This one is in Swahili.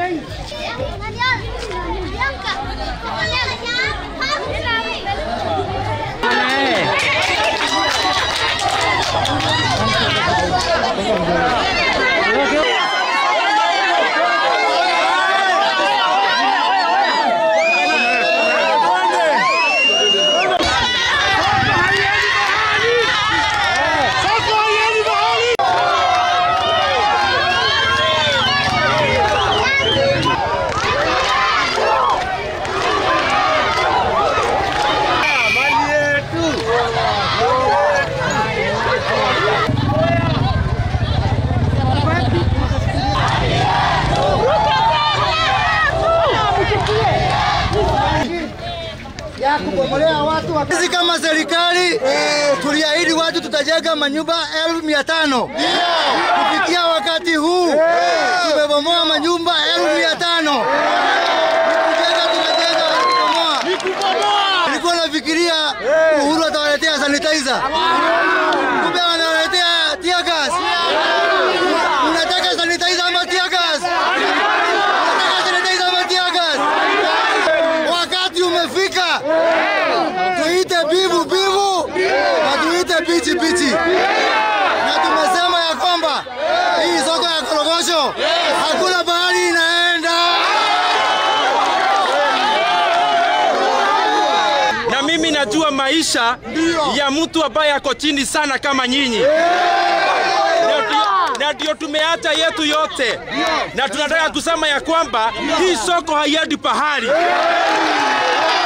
Sisi kama serikali tuliahidi watu tutajenga manyumba elfu mia tano kufikia wakati huu tumebomoa manyumba elfu mia tano Kujenga tunajenga kubomoa. Nilikuwa nafikiria Uhuru atawaletea sanitizer, kumbe wanawaletea tear gas. Unataka sanitizer ama tear gas? Unataka sanitizer ama tear gas? Wakati umefika tuite bivu bivu na tuite pichi pichi, na tumesema ya kwamba hii soko ya korogosho hakuna bahari inaenda. na mimi najua maisha ya mtu ambaye ako chini sana kama nyinyi Na ndio- na ndio tumeacha yetu yote, na tunataka kusema ya kwamba hii soko haiendi pahali.